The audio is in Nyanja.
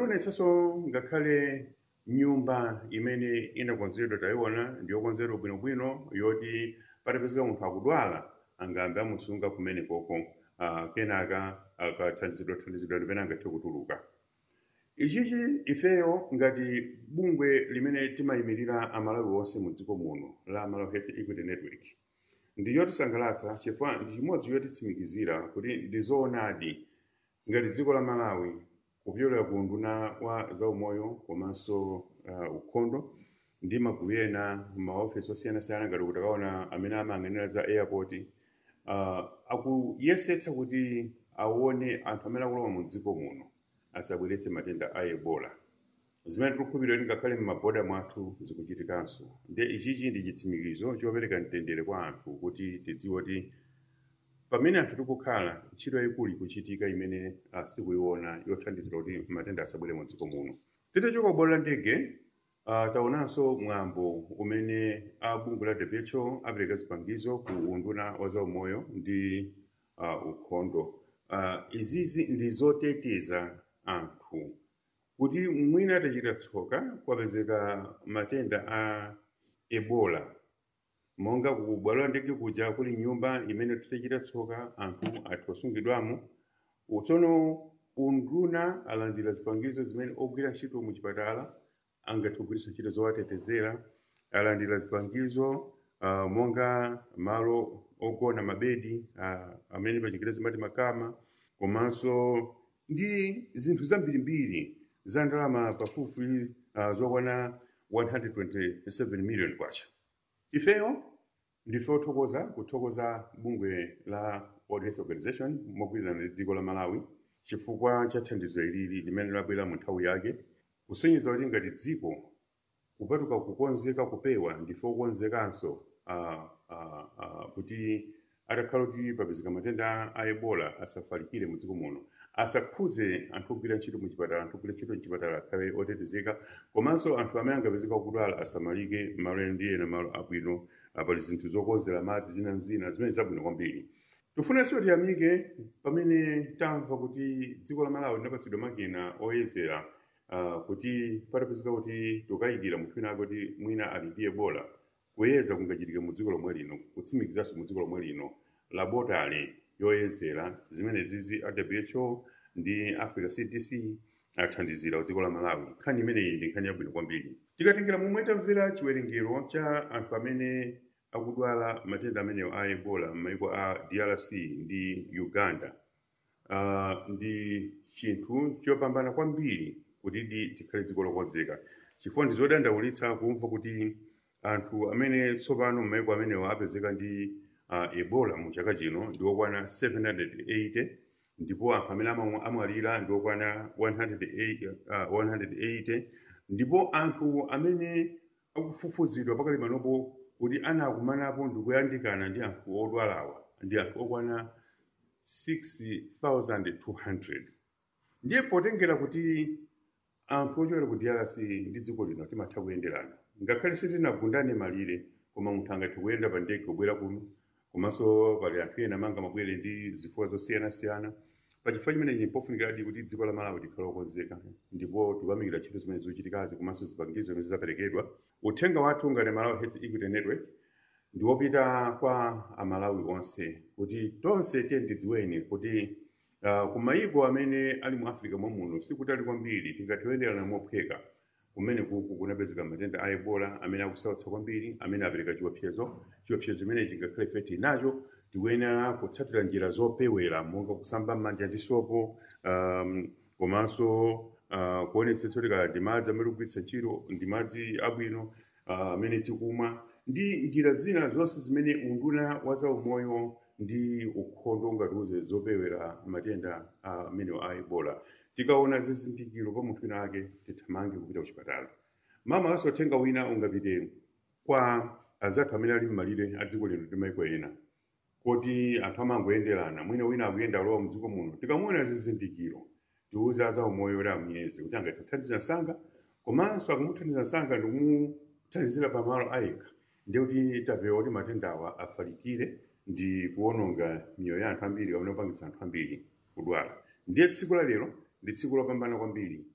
tionetsanso ngakhale nyumba imene inakonzedwa tayiona ndiyokonzedwa bwinobwino yoti patapezeka munthu akudwala angambe amusunga kumene koko uh, kenaka akathandizidwa thandizidwa limene angathe kutuluka ichichi ifeyo ngati bungwe limene timayimirira amalawi onse mu dziko muno la malawi health equity network ndi yotisangalatsa chifukwa ndi chimodzi yotitsimikizira kuti ndi zoonadi ngati dziko la malawi kupyolera ku unduna wa zaumoyo komanso uh, ukhondo ndi magulu ena maofesi osiyanasiyana ngati kuti akaona amene amayang'anira za airport uh, akuyesetsa kuti aone anthu amene akulowa mu dziko muno asabweretse matenda a ebola zimene tikukhulupirira kuti ngakhale m'maboda mwathu zikuchitikanso ndi ichichi ndi chitsimikizo chopereka mtendere kwa anthu kuti tidziwe kuti pamene anthu tikukhala ntchito yayikulu ikuchitika imene uh, sitikuyiona yothandizira kuti matenda asabwere mu dziko muno titachoka kubwalo la ndege uh, taonanso mwambo umene abungwe la who apereka zipangizo ku unduna wa zaumoyo ndi uh, ukhondo uh, izizi ndi zoteteza anthu kuti mwina atachita tsoka kwapezeka matenda a ebola monga kubwalo la ndege kuja kuli nyumba imene titachita tsoka anthu athu osungidwamo tsono unduna alandira zipangizo zimene ogwira ntchito mu chipatala angathe kugwiritsa ntchito zowatetezera alandira zipangizo uh, monga malo ogona mabedi uh, amene pachingerezi mati makama komanso ndi zinthu zambirimbiri za ndalama pafupi uh, zokwana 127 million kwacha ifeyo ndife othokoza kuthokoza bungwe la world health organization mogwirizana ndi dziko la malawi chifukwa cha thandizo ilili limene labwera mu nthawi yake kusonyeza kuti ngati dziko kupatuka kukonzeka kupewa ndife okonzekanso uh, uh, uh, kuti atakhala kuti papezeka matenda a ebola asafalikire mu dziko muno asakhudze anthu ogwira ntchito mu chipatala anthu ogwira ntchito mchipatala akhale otetezeka komanso anthu amene angapezeka kudwala asamalike malo ena ndi ena malo abwino pali zinthu zokonzera madzi zina zina zimene zabwino kwambiri tifunenso tiyamike pamene tamva kuti dziko la malawi linapatsidwa makina oyezera uh, kuti patapezeka kuti tikayikira munthu wina ake kuti mwina ali ndi ebola kuyeza kungachitike mu dziko lomwe lino kutsimikizanso mu dziko lomwe lino labotale yoyezera zimene zizi a who ndi africa cdc athandizira ku dziko la malawi nkhani imeneyi ndi nkhani yabwino kwambiri tikatengera momwe tamvera chiwerengero cha anthu amene akudwala matenda amenewo a ebola m'mayiko a drc ndi uganda uh, ndi chinthu chopambana kwambiri kuti di tikhale dziko lokonzeka chifukwa ndi zodandaulitsa kumva kuti anthu amene tsopano m'mayiko amenewo apezeka ndi uh, ebola mu chaka chino ndi okwana 780 ndipo anthu amene amwalira ndi okwana 180, uh, 180 ndipo anthu amene akufufuzidwa pakali panopo kuti anakumanapo ndi kuyandikana ndi anthu odwalawa ndi anthu okwana 6200 ndiye potengera kuti anthu ochokera ku drc ndi dziko lino timatha kuyenderana ngakhale sitinagundane malire koma munthu angathe kuyenda pa ndege kubwera kuno komanso pali anthu ena amanga mabwere ndi zifukwa zosiyanasiyana pachifukwa chimenechi pofunikiradi kuti dziko la malawi likhale lokonzeka ndipo tikuyamikira ntchito zimene zikuchitikazi komanso zipangizo zimene zizaperekedwa uthenga wathu ngati malawi health equity network ndi wopita kwa amalawi onse kuti tonse tiye tidziweni kuti uh, kumayiko amene ali mu africa mwamuno sikutali kwambiri tingathiyenderana mophweka kumene kuku kunapezeka matenda a ebola amene akusautsa kwambiri amene apereka chiopsezo chiopsezo chimene chingakhale ife tinacho tikuyenera kutsatira njira zopewera monga kusamba m'manja ndi sopo um, komanso uh, kuonetsetsa kuti kaya ndi madzi amene tikugwiritsa ntchito ndi madzi abwino amene uh, tikumwa ndi njira zina zonse zimene unduna wa zaumoyo ndi ukhondo ungatiuze zopewera matenda amene uh, a ebola tikaona zizindikiro pa munthu wina ake tithamange kupita kuchipatala mama aso uthenga wina ungapite kwa azathu amene ali m'malire a dziko lino ndi maiko ena kuti anthu amangoyenderana mwina wina akuyenda alowa mdziko muno tikamuona zizindikiro tiuze azaumoyo kuti amuyeze kuti angathe kuthandiza msanga komanso akamuthandiza msanga ndikumuthandizira pamalo ayekha ndiye kuti tapewa kuti matendawa afalikire ndi kuwononga miyoyo ya anthu ambiri kapena kupangitsa anthu ambiri kudwala ndiye tsiku la lero ndi tsiku lopambana kwambiri